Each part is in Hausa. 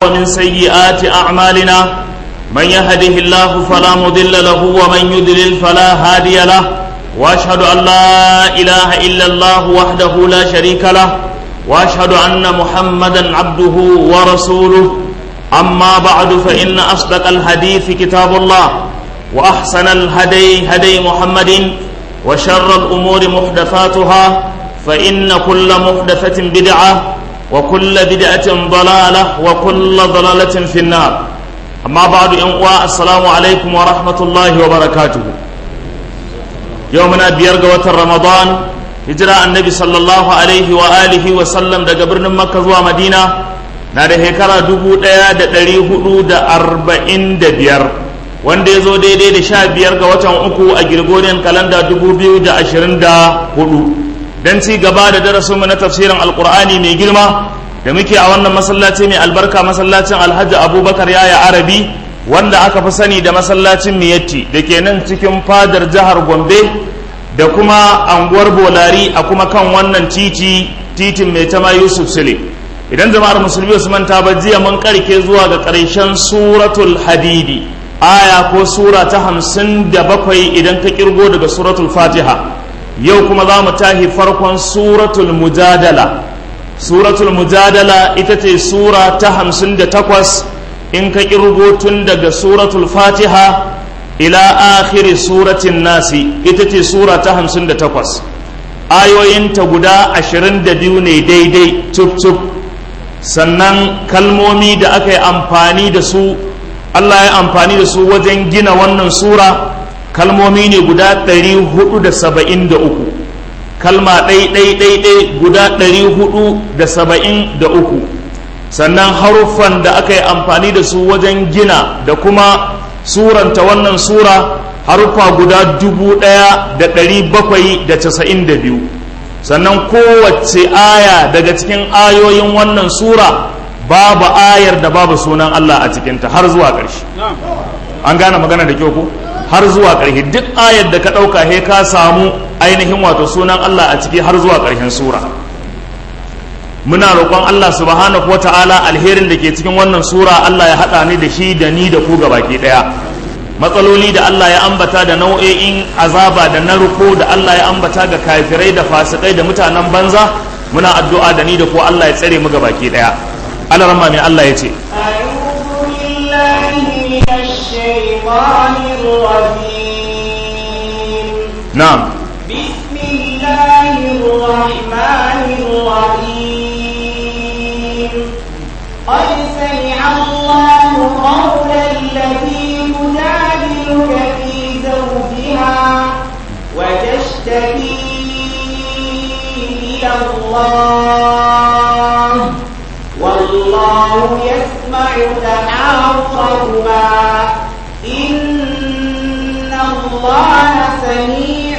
ومن سيئات أعمالنا من يهده الله فلا مضل له ومن يضلل فلا هادي له وأشهد أن لا إله إلا الله وحده لا شريك له وأشهد أن محمدا عبده ورسوله أما بعد فإن أصدق الحديث كتاب الله وأحسن الهدي هدي محمد وشر الأمور محدثاتها فإن كل محدثة بدعة وكل بدعة ضلالة وكل ضلالة في النار أما بعد أنواع السلام عليكم ورحمة الله وبركاته يومنا بيرغة رمضان هجرة النبي صلى الله عليه وآله وسلم دا قبرنا مكة زوا مدينة نادي هكرا دبو ديا دا دلي هدو دا أربعين دا بير wanda ya zo daidai da sha biyar ga watan uku a girgoriyar kalanda dubu biyu da ashirin da hudu don ci gaba da darasinmu na tafsirin alkur'ani mai girma da muke a wannan masallaci mai albarka masallacin alhaji abubakar yaya arabi wanda aka fi sani da masallacin miyatti da ke nan cikin fadar jihar gombe da kuma anguwar bolari a kuma kan wannan titi titin mai tama yusuf sule idan jama'ar musulmi su manta ba jiya mun karke zuwa ga ƙarshen suratul hadidi aya ko sura ta hamsin da bakwai idan ka kirgo daga suratul fatiha yau kuma za mu tahi farkon suratul mujadala suratul mujadala ita ce sura ta hamsin da takwas in ka kirgo tun daga suratul fatiha ila akhiri suratin nasi ita ce sura ta hamsin da takwas ayoyinta guda ashirin da biyu ne daidai cuf cuf sannan kalmomi da aka yi amfani da su Allah ya amfani da su wajen gina wannan sura kalmomi ne guda 473 kalma ɗai-ɗai-ɗai guda 473 sannan haruffan da aka yi amfani da su wajen gina da kuma suranta wannan sura haruffa guda 1792 sannan kowace aya daga cikin ayoyin wannan sura babu ayar da babu sunan Allah a cikinta har zuwa ƙarshe an gane magana da kyau ko har zuwa ƙarshe duk ayar da ka ɗauka he ka samu ainihin wato sunan Allah a ciki har zuwa ƙarshen sura muna roƙon Allah subhanahu wa ta'ala alherin da ke cikin wannan sura Allah ya haɗa ni da shi da ni da ku baki ɗaya matsaloli da Allah ya ambata da nau'o'in azaba da narko da Allah ya ambata ga kafirai da fasikai da mutanen banza muna addu'a da ni da ku Allah ya tsare mu baki ɗaya على رمى الله يتي أعوذ بالله من الشيطان الرجيم نعم بسم الله الرحمن الرحيم قد سمع الله قول التي تجادلك في زوجها وتشتكي إلى الله والله يسمع تحاورهما إن الله سميع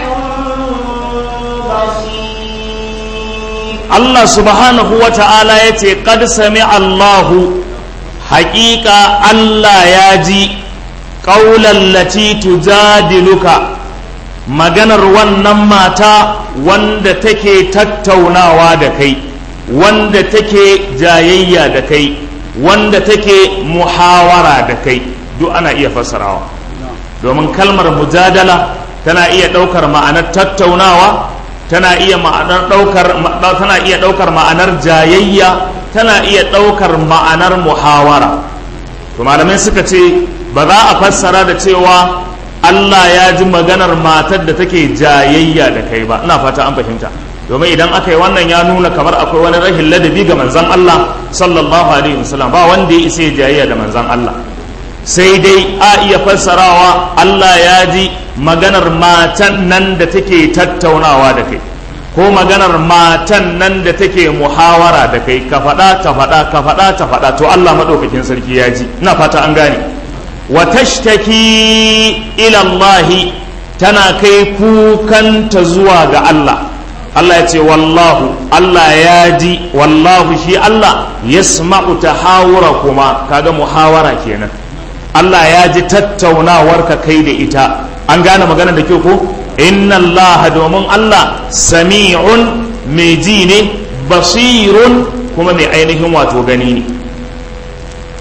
بصير الله سبحانه وتعالى يتي قد سمع الله حقيقة الله ياجي قول التي تجادلك maganar wannan mata wanda take tattaunawa da kai wanda take jayayya da kai wanda take muhawara da kai duk ana iya fassarawa domin kalmar mujadala tana iya ɗaukar ma'anar tattaunawa tana iya ma'anar ɗaukar tana iya ɗaukar ma'anar jayayya tana iya ɗaukar ma'anar muhawara to malamai suka ce ba za a fassara da cewa Allah ya ji maganar matar da take jayayya da kai ba ina fata an fahimta domin idan aka yi wannan ya nuna kamar akwai wani rahin ladabi ga manzan Allah sallallahu alaihi wasallam ba wanda ya isa jayayya da manzan Allah sai dai a iya fassarawa Allah ya ji maganar matan nan da take tattaunawa da kai ko maganar matan nan da take muhawara da kai ka faɗa ta faɗa ka faɗa ta faɗa to Allah maɗaukakin sarki ya ji ina fata an gane wa tashtaki ila Allah tana kai kukanta zuwa ga Allah Allah ya ce wallahu Allah ya ji wallahu shi Allah yasma'u tahawura kuma kaga muhawara kenan Allah ya ji tattaunawar ka kai da ita an gane magana da kyau ko inna Allah domin Allah sami'un mai ji ne basirun kuma mai ainihin wato gani ne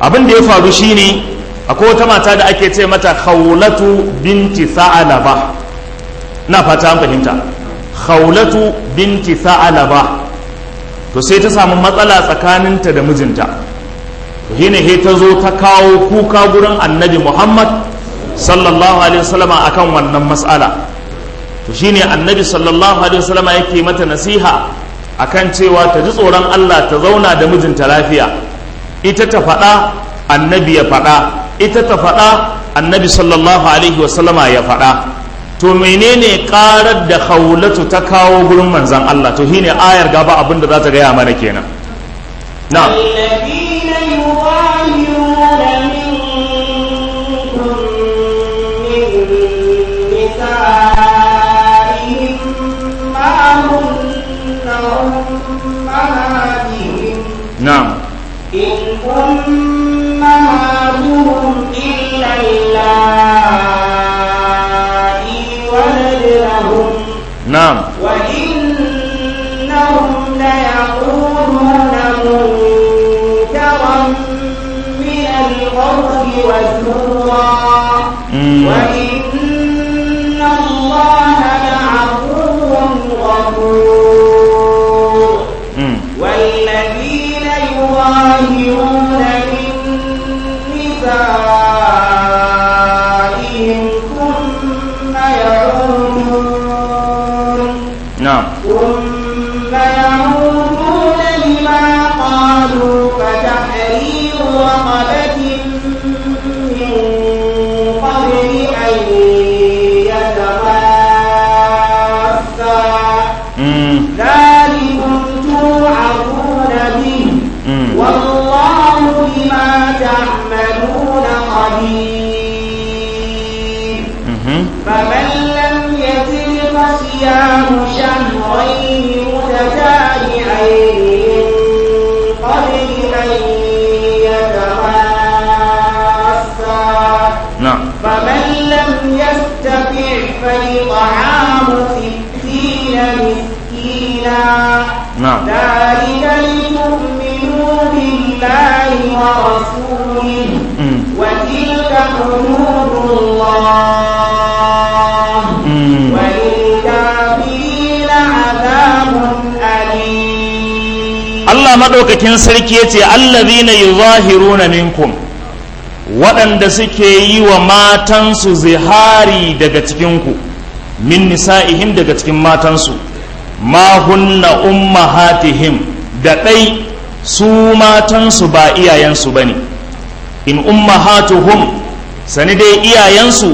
abin da ya faru shine akwai wata mata da ake ce mata khawlatu binti sa'alaba na fata an fahimta khawlatu binti sa'alaba to sai ta samu matsala tsakaninta da mijinta to shine he ta zo ta kawo kuka gurin annabi muhammad sallallahu alaihi wasallam akan wannan mas'ala to shine annabi sallallahu alaihi wasallam yake mata nasiha akan cewa ta ji tsoron Allah ta zauna da mijinta lafiya ita ta faɗa annabi ya faɗa ita ta faɗa annabi sallallahu alaihi wasallama ya faɗa to menene karar da khawlatu ta kawo gurin manzan Allah to shine ayar gaba abin da za ta gaya mana kenan na الذين يظاهرون منكم من نسائهم ما هن أمهاتهم na'am إن أمهاتهم إلا اللائي ولدنهم na'am وإنهم ليقولون منكرا من القول وزورا Mm. وإن الله لعفو غفور mm. والذين يظاهرون من نسائهم ثم يعودون na'am ثم يعودون لما قالوا فتحرير رقبة من قبل أن يتماسا mm. ذلكم توعظون به Mm. والله بما تعملون خبير mhm. فمن لم يجد فصيام شهرين متتابعين من قبل أن يتماسا na'am فمن لم يستطع فإطعام ستين مسكينا na'am ذلك لتؤمنوا بالله ورسوله mm. وتلك حدود الله mm. وللكافرين عذاب أليم Allah maɗaukakin sarki ya ce allazina yuzahiruna minkum waɗanda suke yi wa matansu zihari daga cikinku min nisa'ihim daga cikin matansu ma hunna ummahatihim da ɗai su matansu ba iyayensu ba ne in ummahatuhum sani dai iyayensu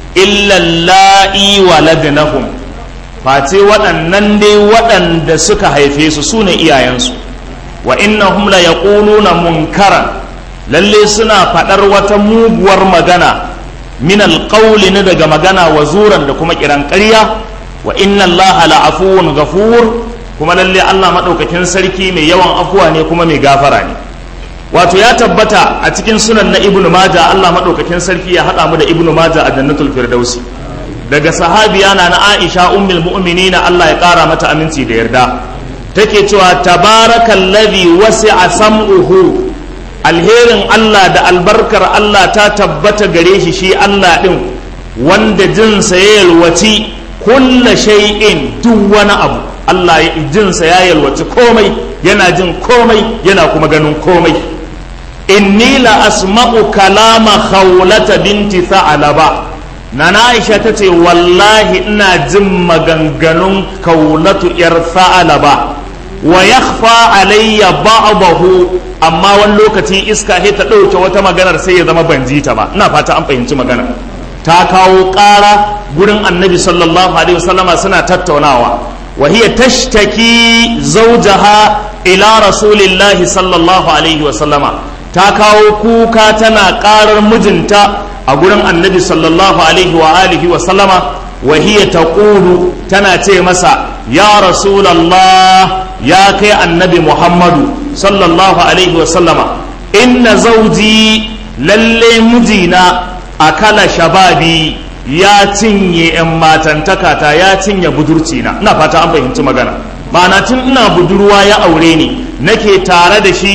illalla'i waladnahum face waɗannan dai waɗanda suka haife su su ne iyayensu wa innahum la yaquluna munkaran lalle suna faɗar wata muguwar magana min alqawli na daga magana wa zuran da kuma kiran ƙarya wa inna allaha la afuwun ghafur kuma lalle Allah madaukakin sarki mai yawan afuwa ne kuma mai gafara ne wato ya tabbata a cikin sunan na ibnu maja Allah madaukakin sarki ya haɗa mu da ibnu maja a jannatul firdausi daga sahabiya na na aisha ummul mu'minina Allah ya ƙara mata aminci da yarda take cewa tabarakallazi wasi'a sam'uhu alherin Allah da albarkar Allah ta tabbata gare shi shi Allah din wanda jinsa ya yalwaci kulla shay'in duk wani abu Allah ya jinsa ya yalwaci komai yana jin komai yana kuma ganin komai inni la asma'u kalama khawlata binti tha'laba nana Aisha tace wallahi ina jin maganganun kaulatu yar tha'laba wa yakhfa alayya ba'dahu amma wani lokaci iska sai ta ɗauke wata maganar sai ya zama ban ji ta ba ina fata an fahimci magana ta kawo ƙara gurin annabi sallallahu alaihi wasallama suna tattaunawa wa hiya tashtaki zawjaha ila rasulillahi sallallahu alaihi wasallama ta kawo kuka tana ƙarar mijinta a gurin annabi sallallahu alaihi wa alihi wasallama wa hiya taqulu tana ce masa ya rasulallah ya kai annabi muhammadu sallallahu alaihi wasallama inna zauji lalle mijina akala shababi ya cinye 'yan matantakata ya cinye budurcina ina fata an fahimci magana ma'ana tun ina budurwa ya aure ni nake tare da shi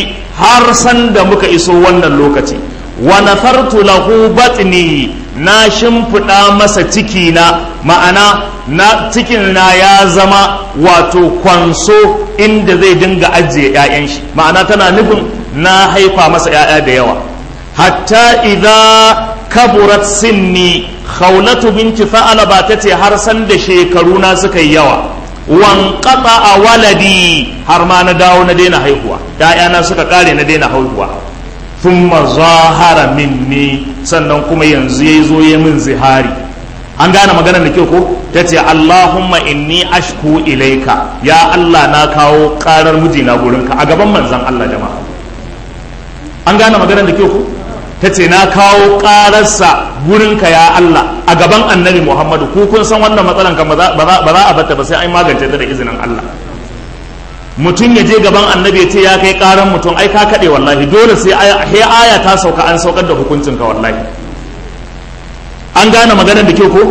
har san da muka iso wannan lokaci wa nafartu lahu batni na shimfiɗa masa ciki na ma'ana na cikin na ya zama wato kwanso inda zai dinga ajiye 'ya'yan shi ma'ana tana nufin na haifa masa 'ya'ya da yawa hatta idza kaburat sinni khawlatu binti fa'alaba tace har san da shekaru na suka yi yawa wan a waladi har ma na dawo na daina haihuwa ‘ya'yana suka kare na daina haihuwa thumma zahara minni sannan kuma yanzu ya zo ya min zihari an gane maganar da kyau ko ta ce allahumma inni ashku ilaika ya allah na kawo karar mijina gurinka a gaban manzan allah jama'a an gane maganar da kyau ko ta ce na kawo ƙararsa gurinka ya Allah a gaban annabi Muhammadu ku kun san wannan matsalan kan ba za a batta ba sai an magance ta da izinin Allah mutum ya je gaban annabi ya ce ya kai ƙaran mutum ai ka kaɗe wallahi dole sai aya ta sauka an saukar da hukuncin ka wallahi an gane maganar da kyau ko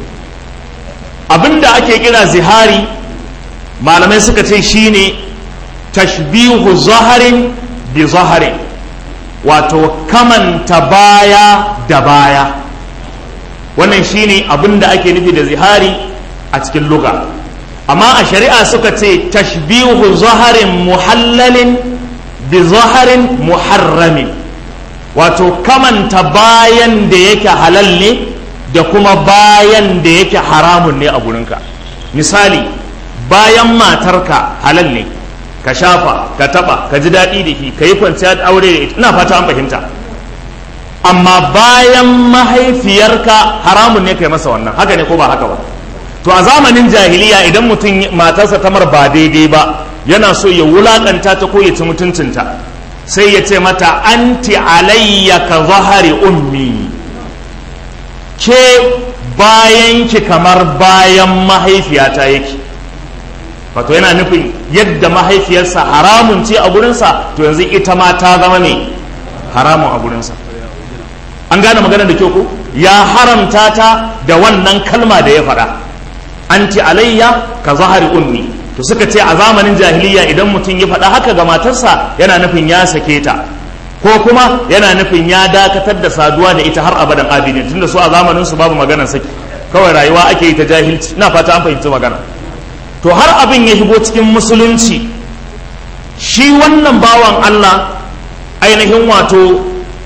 abinda ake kira zihari malamai suka ce shine tashbihu zaharin bi zaharin wato kamanta baya da baya wannan shine abin da ake nufi da zihari a cikin luga amma a shari'a suka ce tashbihu zaharin muhallalin bi zaharin muharramin wato kamanta bayan da yake halal ne da kuma bayan da yake haramun ne a gurinka misali bayan matarka halal ne ka shafa ka taba ka ji daɗi da shi ka yi kwanciya da aure da ita ina fata an fahimta amma bayan mahaifiyarka haramun ne kai masa wannan haka ne ko ba haka ba to a zamanin jahiliya idan mutum matarsa tamar ba daidai ba yana so ya wulakanta ta ko ya ci mutuncinta sai ya ce mata anti alayya ka zahari ummi ke bayan ki kamar bayan mahaifiyata yake wato yana nufin yadda mahaifiyarsa haramun ce a gurinsa to yanzu ita ma ta zama ne haramun a gurinsa an gane maganar da kyau ko ya haramta ta da wannan kalma da ya faɗa anti alayya ka zahari ummi to suka ce a zamanin jahiliya idan mutum ya faɗa haka ga matarsa yana nufin ya sake ta ko kuma yana nufin ya dakatar da saduwa da ita har abadan abidin tunda su a zamanin su babu maganar saki kawai rayuwa ake yi ta jahilci ina fata an fahimci magana to har abin ya shigo cikin musulunci shi wannan bawan Allah ainihin wato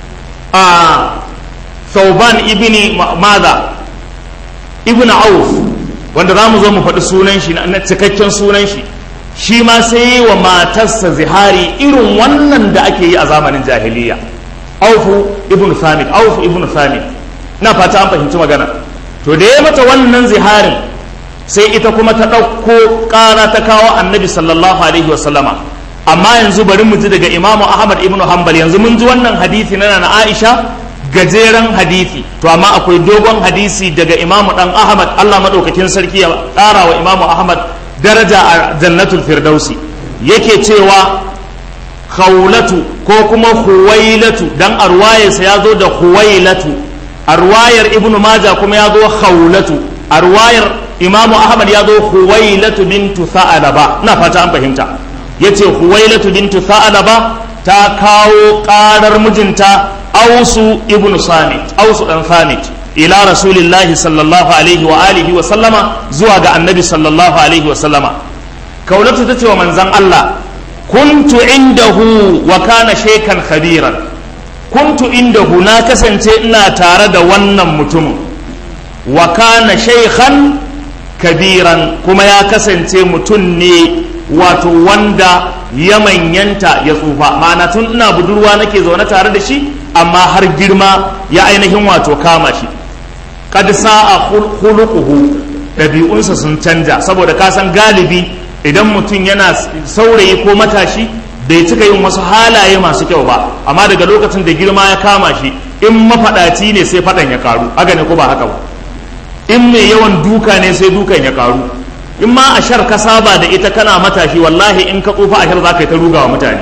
a Thauban ibni Maza ibn Auf wanda za mu zo mu faɗi sunan shi na cikakken sunan shi shi ma sai yi wa matarsa zihari irin wannan da ake yi a zamanin jahiliya Aufu ibn Samit Auf ibn Samit na fata an fahimci magana to da ya mata wannan ziharin sai ita kuma ta ɗauko ƙara ta kawo annabi sallallahu alaihi wasallama amma yanzu bari mu ji daga imamu ahmad ibnu hanbal yanzu mun ji wannan hadisi na na aisha gajeren hadisi to amma akwai dogon hadisi daga imamu dan ahmad allah maɗaukakin sarki ya ƙara wa imamu ahmad daraja a jannatul firdausi yake cewa khawlatu ko kuma huwailatu dan arwayarsa ya zo da huwailatu arwayar ibnu maja kuma ya zo khawlatu arwayar imamu ahmad ya zo huwailatu bintu sa'alaba ina fata an fahimta yace huwailatu bintu sa'alaba ta kawo karar mijinta ausu ibn samit ausu dan samit ila rasulillahi sallallahu alaihi wa alihi wa sallama zuwa ga annabi sallallahu alaihi wa sallama kaulatu tace wa manzon Allah kuntu indahu wa kana shaykan khabiran kuntu indahu na kasance ina tare da wannan mutumin wa kana shaykhan kabiran kuma ya kasance mutum ne wato wanda ya manyanta ya tsufa ma'ana tun ina budurwa nake zaune tare da shi amma har girma ya ainihin wato kama shi kad sa'a khuluquhu ɗabi'unsa sun canja saboda ka san galibi idan mutum yana saurayi ko matashi bai cika yin wasu halaye masu kyau ba amma daga lokacin da girma ya kama shi in mafaɗaci ne sai faɗan ya karu haka ne ko ba haka ba in mai yawan duka ne sai dukan ya karu in ma a shar ka saba da ita kana matashi wallahi in ka tsufa a shar za ka yi ta ruga wa mutane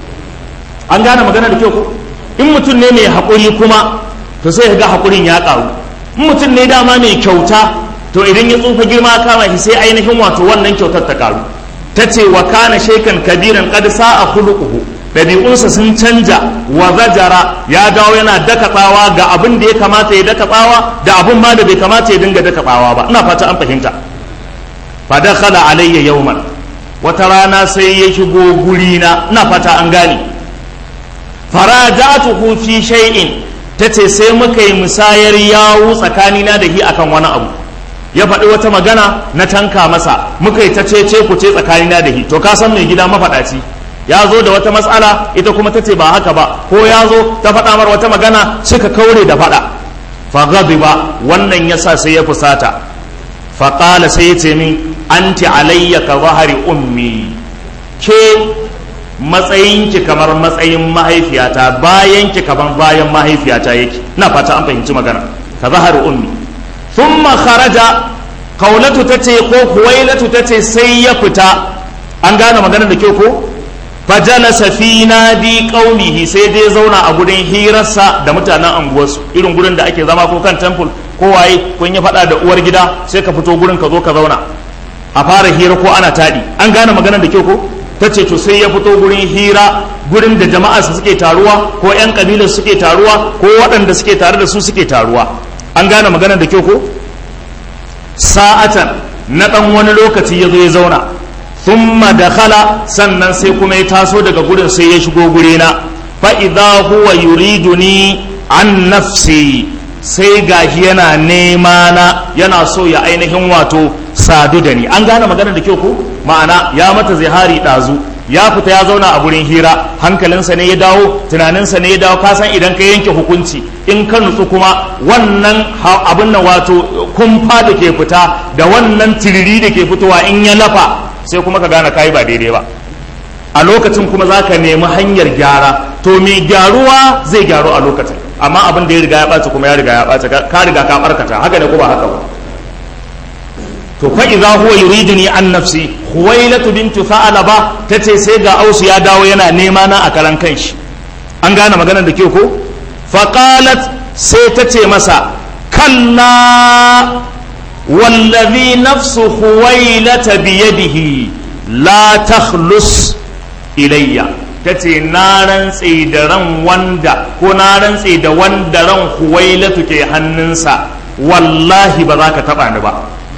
an gane magana da kyau ko in mutum ne mai haƙuri kuma to sai ga haƙurin ya ƙaru in mutum ne dama mai kyauta to idan ya tsufa girma kama shi sai ainihin wato wannan kyautar ta ƙaru ta ce wa kana shaikan kabiran qad sa'a khuluquhu ɗabi'unsa sun canja wa zajara ya dawo yana daka tsawa ga abin da ya kamata ya daka tsawa da abin ma da bai kamata ya dinga daka tsawa ba ina fata an fahimta fa dakhala alayya yawman wata rana sai ya shigo gurina ina fata an gane faraja'tuhu fi shay'in tace sai muka yi musayar yawu tsakanina da hi akan wani abu ya faɗi wata magana na tanka masa muka yi ta cece ku ce tsakanina da hi to ka san mai gida mafaɗaci ya zo da wata matsala ita kuma ta ce ba haka ba ko ya zo ta faɗa mar wata magana suka kaure da faɗa fa ba wannan yasa sai ya fusata fa qala sai ya ce min anti alayya ka zahari ummi ke matsayinki kamar matsayin mahaifiyata bayanki kamar bayan mahaifiyata yake ina fata an fahimci magana ka zahari ummi thumma kharaja kaulatu tace ko huwailatu tace sai ya fita an gane maganar da kyau ko fajalasa fi nadi qaumihi sai dai zauna a gurin hirarsa da mutanen anguwarsu irin gurin da ake zama ko kan temple ko waye kun yi fada da uwar gida sai ka fito gurin ka zo ka zauna a fara hira ko ana tadi an gane maganar da kyau ko tace to sai ya fito gurin hira gurin da jama'a su suke taruwa ko yan kabilar suke taruwa ko waɗanda suke tare da su suke taruwa an gane maganar da kyau ko sa'atan na dan wani lokaci ya zo ya zauna thumma dakhala sannan sai kuma ya taso daga gurin sai ya shigo gurina fa idza huwa yuriduni an nafsi sai gashi yana nema na yana so ya ainihin wato sadu da ni an gane magana da kyau ko ma'ana ya mata zihari dazu ya fita ya zauna a gurin hira hankalinsa ne ya dawo tunaninsa ne ya dawo ka san idan ka yanke hukunci in ka nutsu kuma wannan abin nan wato kumfa da ke fita da wannan tiriri da ke fitowa in ya lafa sai kuma ka gane kayi ba daidai ba a lokacin kuma za ka nemi hanyar gyara to mai gyaruwa zai gyaru a lokacin amma abin da ya riga ya ɓaci kuma ya riga ya ɓaci ka riga ka ɓarkata haka ne ko ba haka ba to fa idza huwa yuriduni an nafsi huwailatu bintu tha'laba tace sai ga ausu ya dawo yana nema na a karan kanshi an gane maganar da ke ko fa qalat sai tace masa kalla wallazi nafsu huwailata biyadihi la takhlus ilayya tace na rantse da ran wanda ko na rantse da wanda ran huwailatu ke hannunsa wallahi ba za ka taba ni ba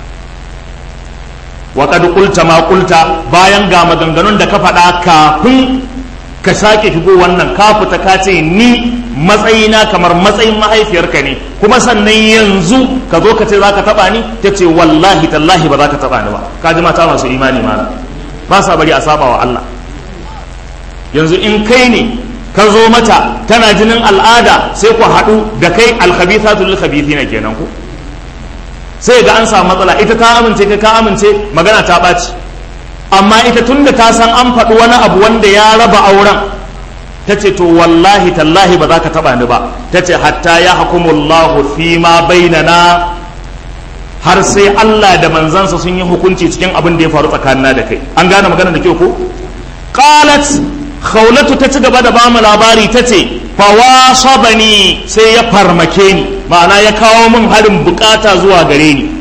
wa kad qulta ma qulta bayan ga maganganun da ka faɗa kafin ka sake shigo wannan ka fita ka ce ni matsayina kamar matsayin mahaifiyarka ne kuma sannan yanzu ka zo ka ce za ka taɓa ni ta ce wallahi tallahi ba za ka taɓa ni ba ka ji mata masu imani ma ba sa bari a saba wa Allah yanzu in kai ne ka zo mata tana jinin al'ada sai ku haɗu da kai alkhabithatu lil khabithina kenan ku sai ga an samu matsala ita ta amince kai ka amince magana ta ɓaci amma ita tunda ta san an faɗi wani abu wanda ya raba auren ta ce to wallahi tallahi ba za ka taɓa ni ba ta ce hatta ya hukumullahu fi ma bainana har sai Allah da manzansa sun yi hukunci cikin abin da ya faru tsakanina da kai an gane magana da kyau ko qalat khawlatu ta ci gaba da bamu labari ta ce fawasabani sai ya farmake ni ma'ana ya kawo min harin bukata zuwa gare ni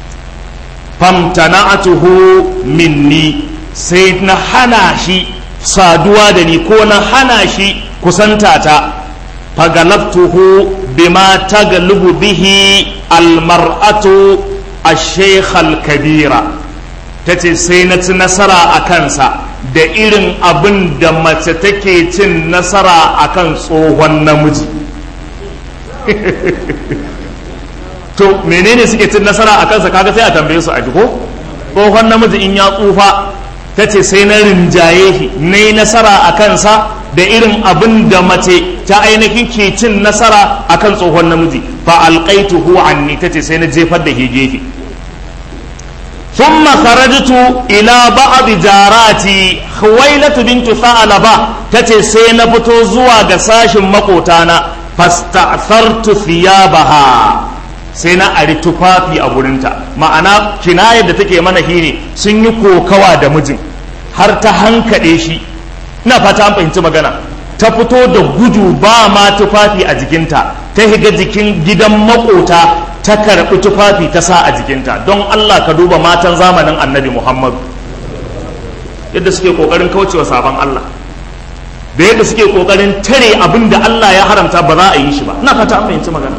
famtana'atuhu minni sai na hana shi saduwa da ni ko na hana shi kusanta ta fagalabtuhu bima tagalubu bihi almar'atu ash-shaykh al-kabira tace sai na ci nasara a kansa da irin abin da mace take cin nasara akan tsohon namiji to menene suke cin nasara a kansa kaga sai a tambaye su a jiko tsohon namiji in ya tsufa ta ce sai na rinjaye shi na yi nasara a kansa da irin abin da mace ta ainihin ke cin nasara a kan tsohon namiji fa alƙaituhu anni ta ce sai na jefar da ke gefe ثم خرجت إلى بعض جاراتي خويلة بنت ثعلبة تتي سينا فتو زوا غساش مقوتانا فاستأثرت ثيابها sai na ari tufafi a gurinta ma'ana kinayar da take mana shine sun yi kokawa da mijin har ta hankaɗe shi ina fata an fahimci magana ta fito da gudu ba ma tufafi a jikinta ta higa jikin gidan makota ta karɓi tufafi ta sa a jikinta don Allah ka duba matan zamanin annabi Muhammadu yadda suke ƙoƙarin kaucewa sabon Allah da yadda suke kokarin tare abin da Allah ya haramta ba za a yi shi ba ina fata an fahimci magana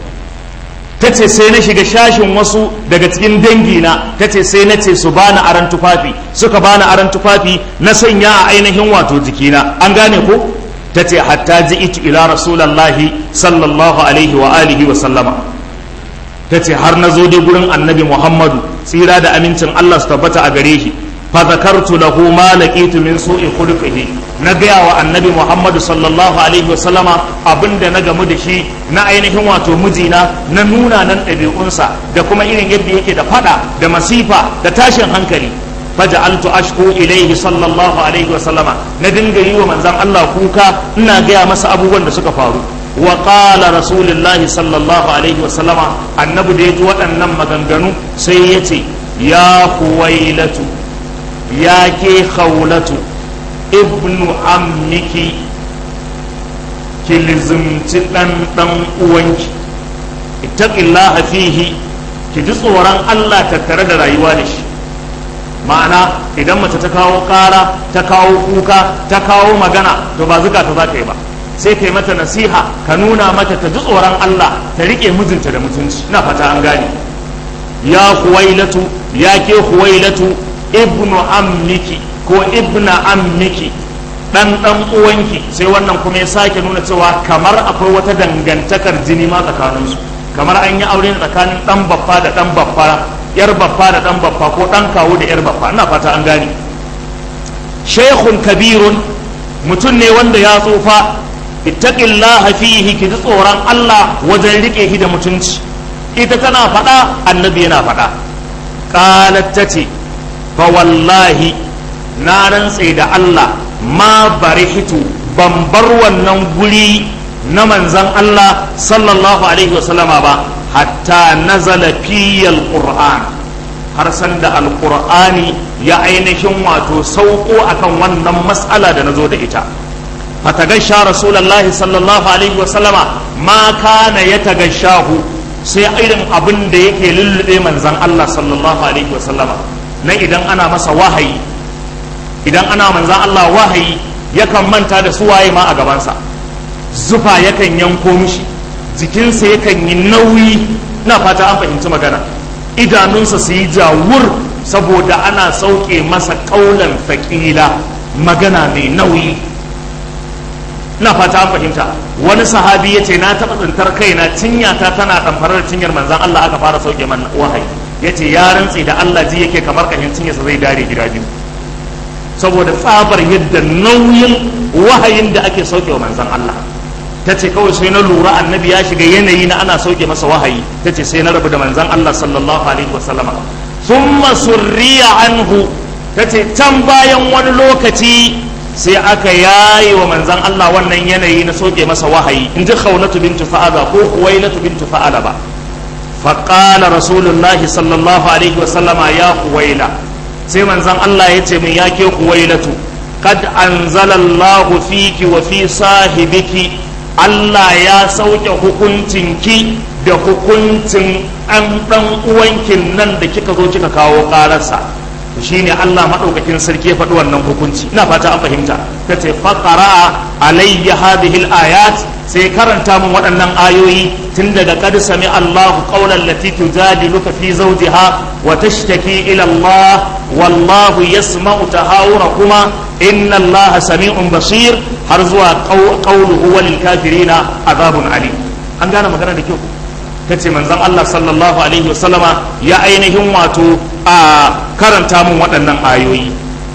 ta ce sai na shiga shashin wasu daga cikin dangina ta ce sai na ce su bani aran tufafi suka bani aran tufafi na sanya a ainihin wato jikina an gane ko ta ce hatta ji itu ila rasulallahi sallallahu alaihi wa alihi wa sallama ta ce har na zo dai gurin annabi muhammadu tsira da amincin allah su tabbata a gare shi fa zakartu lahu ma laqitu min su'i khuluqihi na gaya wa annabi muhammadu sallallahu alaihi wa sallama abinda na gamu da shi na ainihin wato mijina na nuna nan ɗabi'unsa da kuma irin yadda yake da fada da masifa da tashin hankali faja'altu ashku ilaihi sallallahu alaihi wa sallama na dinga yi wa manzon Allah kuka ina gaya masa abubuwan da suka faru wa qala rasulullahi sallallahu alaihi wa sallama annabi da ya ji waɗannan maganganu sai ya ce ya huwailatu ya ke khawlatu ibnu ammiki ki lizimci ɗan ɗan uwanki ittaqillaha fihi ki ji tsoron Allah tattare da rayuwa da shi ma'ana idan mace ta kawo ƙara ta kawo kuka ta kawo magana to ba zuka ta za ka yi ba sai ka yi mata nasiha ka nuna mata ta ji tsoron Allah ta riƙe mijinta da mutunci ina fata an gane ya huwailatu ya ke huwailatu ibnu ammiki ko ibna ammiki dan dan uwanki sai wannan kuma ya sake nuna cewa kamar akwai wata dangantakar jini ma tsakaninsu kamar an yi aure tsakanin dan baffa da dan baffa yar baffa da dan baffa ko dan kawo da yar baffa ina fata an gane shaykhun kabirun mutum ne wanda ya tsufa ittaqillaha fihi ki ji tsoron Allah wajen rike shi da mutunci ita tana faɗa annabi yana faɗa qalat tace fa wallahi na rantse da Allah ma barihitu ban bar wannan guri na manzan Allah sallallahu alaihi wasallama ba hatta nazala fiyal qur'an har san da alqur'ani ya ainihin wato sauko akan wannan mas'ala da nazo da ita fatagasha rasulullahi sallallahu alaihi wasallama ma kana yatagashahu sai irin abin da yake lullube manzan Allah sallallahu alaihi wasallama na idan ana masa wahayi idan ana manzan Allah wahayi yakan manta da su waye ma a gabansa zufa yakan yanko mishi jikinsa yakan yi nauyi na fata an fahimci magana idanunsa su yi jawur saboda ana sauke masa kaulan faƙila magana mai nauyi na fata an fahimta wani sahabi ya ce na taɓa tsintar kaina cinyata tana ɗamfarar da cinyar manzan Allah aka fara sauke man wahayi ya ce ya rantse da Allah ji yake kamar kashin cinyarsa zai dare gida biyu saboda tsabar yadda nauyin wahayin da ake sauke wa manzan Allah ta ce kawai sai na lura annabi ya shiga yanayi na ana sauke masa wahayi ta ce sai na rabu da manzan Allah sallallahu alaihi wasallama thumma surriya anhu ta ce can bayan wani lokaci sai aka yaye wa manzan Allah wannan yanayi na sauke masa wahayi in ji khawlatu bintu fa'ala ko huwailatu bintu fa'ala ba faqala rasulullahi sallallahu alaihi wasallama ya huwaila sai manzan Allah ya ce min ya ke huwailatu kad anzalallahu fiki wa fi sahibiki Allah ya sauke hukuncinki da hukuncin an ɗan uwankin nan da kika zo kika kawo ƙararsa shine Allah maɗaukakin sarki ya faɗi wannan hukunci ina fata an fahimta ta ce faƙara alayya hadhihi ayat sai karanta min waɗannan ayoyi tun daga qad sami Allahu qawlan lati tujadiluka fi zawjiha wa tashtaki ila Allah wallahu yasma'u tahawurakuma inna Allah sami'un basir har zuwa qawluhu walil kafirina azabun alim an gane magana da kyau ta ce manzon Allah sallallahu alaihi wasallama ya ainihin wato a karanta mun waɗannan ayoyi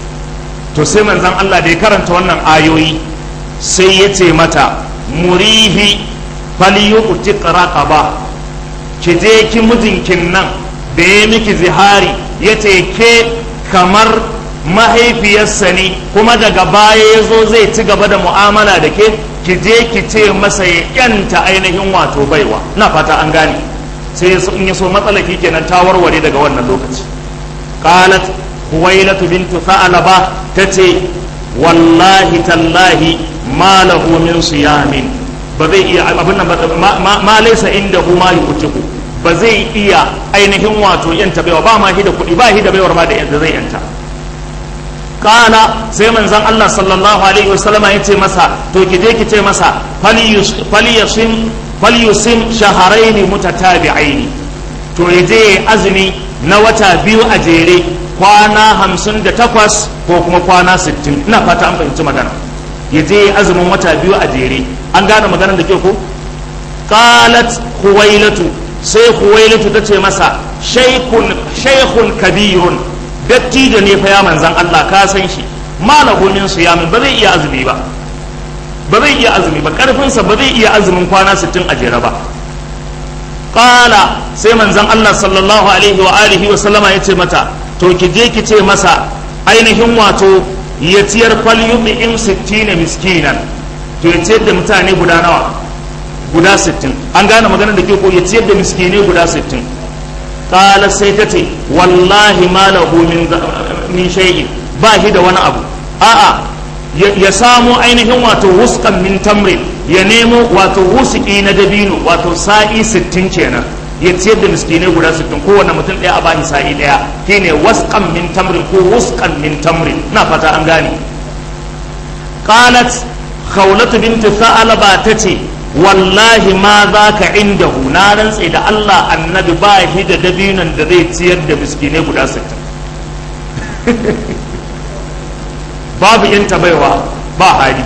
to sai manzon Allah da ya karanta wannan ayoyi sai ya ce mata murihi falyuqti raqaba ki je ki mijinkin nan da ya miki zihari ya ce ke kamar mahaifiyarsa ne kuma daga baya ya zo zai ci gaba da mu'amala da ke ki je ki ce masa ya yanta ainihin wato baiwa na fata an gane sai in ya so matsalaki kenan ta warware daga wannan lokaci qalat huwailatu bintu tha'laba tace wallahi tallahi ma lahu min siyamin ba zai iya abin nan ma laysa indahu ma yu'tiku ba zai iya ainihin wato yanta baiwa ba ma shi da kuɗi ba shi da baiwar ma da yanda zai yanta kana sai manzon Allah sallallahu alaihi wasallama ya ce masa to ki je ki ce masa falyusim falyusim shahrayn mutatabi'aini to ya je azumi na wata biyu a jere kwana hamsin da takwas ko kuma kwana sittin ina fata an fahimci magana ya je azumin wata biyu a jere an gane maganar da ke ko qalat huwailatu sai huwailatu ta ce masa shaykhun kabirun dattijo ne fa ya manzan Allah ka san shi malahu min siyamin ba zai iya azumi ba ba zai iya azumi ba karfinsa ba zai iya azumin kwana 60 a jere ba qala sai manzan Allah sallallahu alaihi wa alihi wa sallama yace mata to ki je ki ce masa ainihin wato ya ciyar falyumi in 60 miskinan to ya ciyar da mutane guda nawa guda 60 an gane maganar da ke ko ya ciyar da miskinai guda 60 qala sai ta ce wallahi ma lahu min min shay'in ba shi da wani abu a'a ya samu ainihin wato wuskan min tamrin ya nemo wato wusuki na dabino wato sa'i 60 kenan ya ciyar da miskinai guda 60 kowane mutum ɗaya a bashi sa'i ɗaya shine wasqan min tamrin ko wuskan min tamrin na fata an gane qalat khawlatu bint tha'laba tace wallahi ma za ka inda na rantse da Allah annabi ba shi da dabinon da zai ciyar da miskinai guda 60 babu yanta baiwa ba hali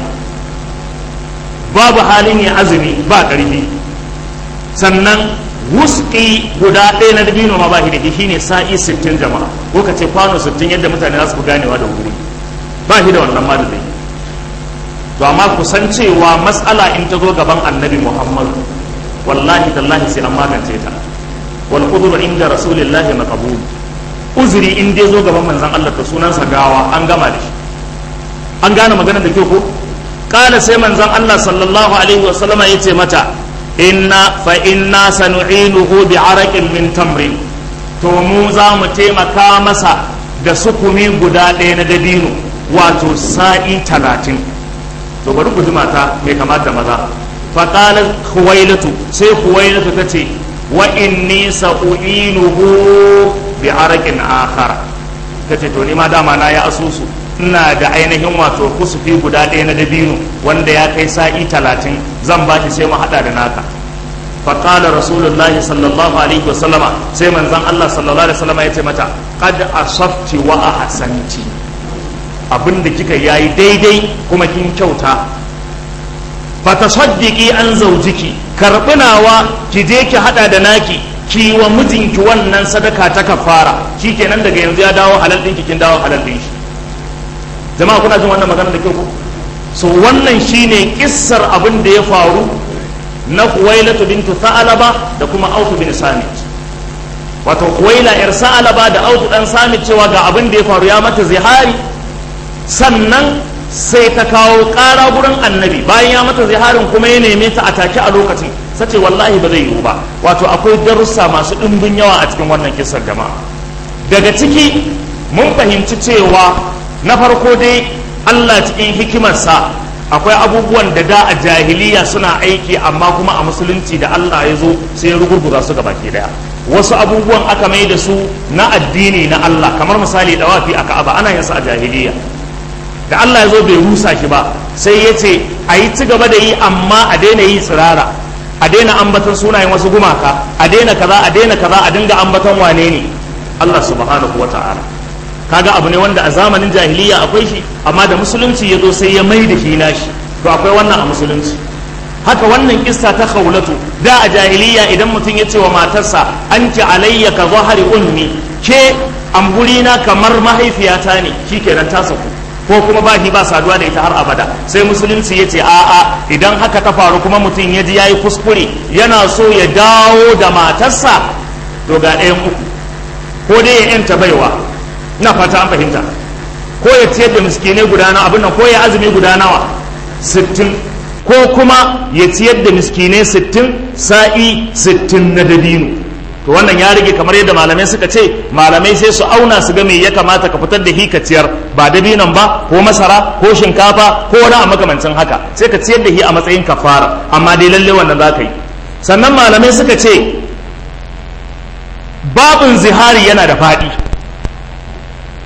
babu halin ya azumi ba ƙarfi sannan wuski guda ɗaya na dabino ma ba shi da shi ne sa'i 60 jama'a ko ka ce kwano 60 yadda mutane za su fi ganewa da wuri ba shi da wannan ma da zai to amma kusan cewa matsala in ta zo gaban annabi muhammadu wallahi tallahi sai an magance ta wal udhru inda rasulillahi maqbul uzuri in dai zo gaban manzon Allah da sunansa gawa an gama da shi an gane magana da kyau ko kala sai manzon Allah sallallahu alaihi wa sallama yace mata inna fa inna sanu'inuhu bi araqin min tamrin to mu za mu taimaka masa da sukumi guda ɗaya na dabino wato sa'i talatin to bari ku ji mata mai kamata maza faƙalar huwailatu sai huwailatu ta ce wa inni sa'u'inuhu bi arakin akhara ta ce to ni ma dama na ya asusu ina da ainihin wato kusufi guda ɗaya na dabino wanda ya kai sa'i talatin zan ba shi sai mu haɗa da naka faƙalar rasulullahi sallallahu alaihi wasallama sai manzan allah sallallahu alaihi wasallama ya ce mata qad asafti wa ahsanti abin da kika yayi daidai kuma kin kyauta fa tasaddiqi an zaujiki karbi nawa ki je ki hada da naki ki wa mijinki wannan sadaka ta kafara shikenan daga yanzu ya dawo halal din kin dawo halal din shi jama'a kuna jin wannan magana da kyau ko so wannan shine kissar abin da ya faru na Huwailatu bintu Sa'alaba da kuma Autu bin Samit wato Huwaila yar Sa'alaba da Autu dan Samit cewa ga abin da ya faru ya mata zihari sannan sai ta kawo ƙara gurin annabi bayan ya mata ziharin kuma ya neme ta a take a lokacin sace wallahi ba zai yiwu ba wato akwai darussa masu ɗimbin yawa a cikin wannan kisar jama'a daga ciki mun fahimci cewa na farko dai Allah cikin hikimarsa akwai abubuwan da da a jahiliya suna aiki amma kuma a musulunci da Allah ya zo sai ya rugurguza su baki daya wasu abubuwan aka mai da su na addini na Allah kamar misali dawafi a Ka'aba ana yin su a jahiliya da Allah ya zo bai rusa shi ba sai ya ce a yi ci gaba da yi amma a daina yi tsirara a daina ambaton sunayen wasu gumaka a daina kaza a daina kaza a dinga ambaton wane ne Allah subhanahu wa ta'ala kaga abu ne wanda a zamanin jahiliya akwai shi amma da musulunci ya zo sai ya mai da shi nashi to akwai wannan a musulunci haka wannan kissa ta khawlatu da a jahiliya idan mutum ya ce wa matarsa anti alayya ka zahari ummi ke amburina kamar mahaifiyata ne shikenan ta saku ko kuma ba shi ba saduwa da ita har abada sai musulunci ya ce a'a idan haka ta faru kuma mutum ya ji yayi kuskure yana so ya dawo da matarsa to ga ɗayan uku ko dai ya yanta baiwa ina fata an fahimta ko ya ciyar da miskinai guda nawa abin nan ko ya azumi guda nawa sittin ko kuma ya ciyar da miskinai sittin sa'i sittin na dabino to wannan ya rage kamar yadda malamai suka ce malamai sai su auna su ga me ya kamata ka fitar da hi ka ciyar ba dabinon ba ko masara ko shinkafa ko wani a makamancin haka sai ka ciyar da hi a matsayin kafara amma dai lalle wannan za ka yi sannan malamai suka ce babin zihari yana da faɗi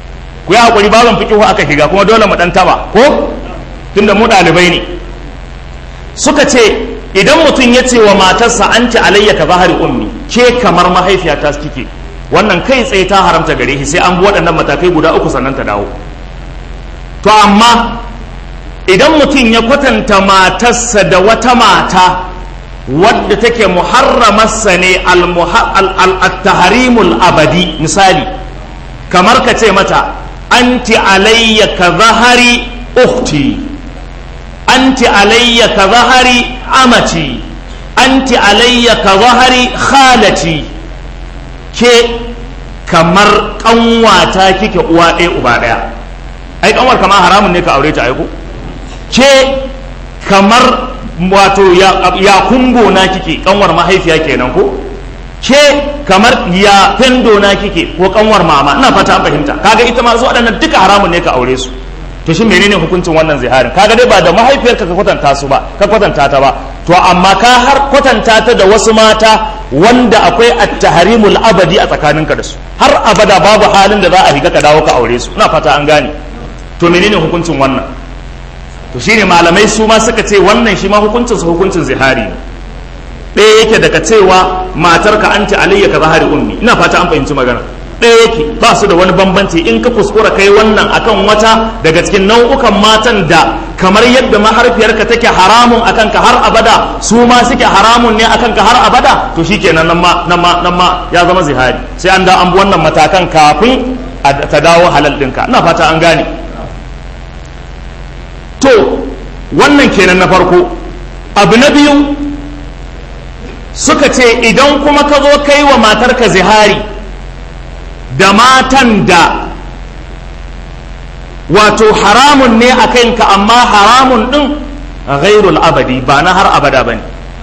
ku yi hakuri babin fikihu aka shiga kuma dole mu dan taba ko tunda mu ɗalibai ne suka ce idan mutum ya ce wa matarsa an ci alayya ka zahari ummi ke kamar mahaifiyata kike wannan kai tsaye ta haramta gare shi sai an bi waɗannan matakai guda uku sannan ta dawo to amma idan mutum ya kwatanta matarsa da wata mata wadda take muharramarsa ne al-taharimul abadi misali kamar ka ce mata anti alayya ka zahari ukhti anti alayya ka zahari amati anti alayya ka zahari khalati ke kamar kanwata kike uwa ɗaya uba ɗaya ai kanwar kamar haramun ne ka aure ta aiko ke kamar wato ya kungo na kike kanwar mahaifiya kenan ko ke kamar ya fendo na kike ko kanwar mama ina fata an fahimta kaga ita ma su waɗannan duka haramun ne ka aure su to shi menene hukuncin wannan ziharin kaga dai ba da mahaifiyarka ka kwatanta su ba ka kwatanta ta ba to amma ka har kwatanta ta da wasu mata wanda akwai at-tahrimul abadi a tsakaninka da su har abada babu halin da za a higa ka dawo ka aure su ina fata an gane to menene hukuncin wannan to shine malamai su ma suka ce wannan shi ma hukuncin su hukuncin zihari ne ɗaya yake daga cewa matarka anti alayya ka zahari ummi ina fata an fahimci magana ɗaya yake ba su da wani bambanci in ka kuskura kai wannan akan wata daga cikin nau'ukan matan da kamar yadda mahaifiyarka take haramun akan ka har abada su ma suke haramun ne akan ka har abada to shikenan nan ma nan ma nan ma ya zama zihari sai an da an bi wannan matakan kafin ta dawo halal ɗinka ina fata an gane to wannan kenan na farko abu na biyu suka ce idan kuma ka zo kai wa matarka zihari da matan da wato haramun ne a kanka amma haramun ɗin ghairul abadi ba na har abada ba ne